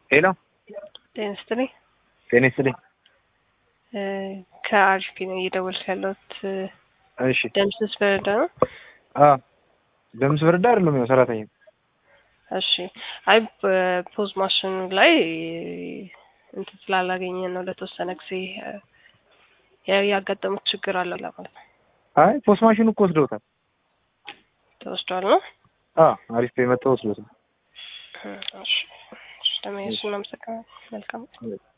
ሄሎ ጤና ይስጥልኝ። ጤና ይስጥልኝ። ከአሪፍ ነው እየደወልኩ ያለሁት። እሺ ደምስስ በረዳ ነው። አ ደምስ በረዳ አይደለም ያው ሰራተኛ እሺ አይ በፖዝ ማሽኑ ላይ እንትን ስላላገኘ ነው ለተወሰነ ጊዜ ያው ያጋጠሙት ችግር አለ ለማለት ነው። አይ ፖስት ማሽኑ እኮ ወስደውታል። ተወስዷል ነው። አ አሪፍ ፔ መጥተው ወስደውታል። እሺ እሺ፣ ለመሄድ እናመሰግናለን። መልካም